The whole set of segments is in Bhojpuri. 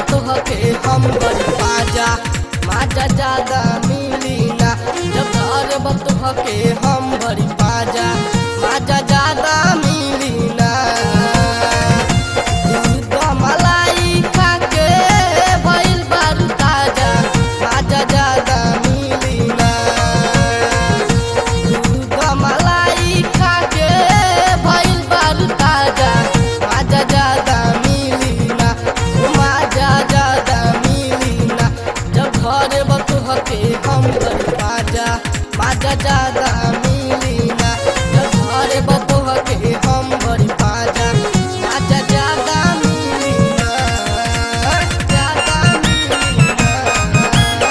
बतोहके हम बड़ी पाजा माजा ज्यादा मिली ना जब घर बतोहके हम बड़ी पाजा माजा ज्यादा मिली ना दूध मलाई खाके भइल बारू ताजा माजा ज्यादा मिली ना दूध मलाई खाके भइल बारू ताजा माजा ज्यादा मिली ना माजा ज्यादा मिली ना जब घर बतुहके हम बड़ी पाजा माजा ज्यादा मिली ना जब घर बतुहके हम बड़ी पाजा माजा ज्यादा मिली ना ज्यादा मिली ना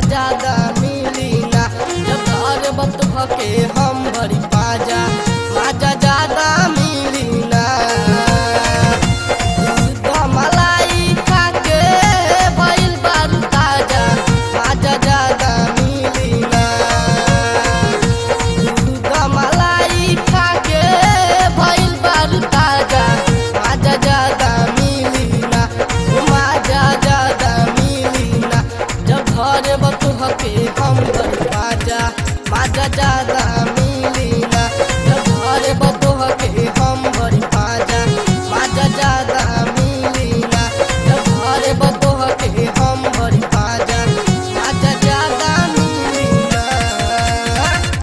ज्यादा मिली ना जब घर बतुह के हम भरी पाजा माजा ज्यादा मिली ना दूध मलाई खाके भइल बारू ताजा माजा ज्यादा मिली ना दूध मलाई खाके भइल बारू ताजा माजा ज्यादा मिली ना माजा ज्यादा मिली ना जब घर बतुह के हम भरी पाजा माजा ज्यादा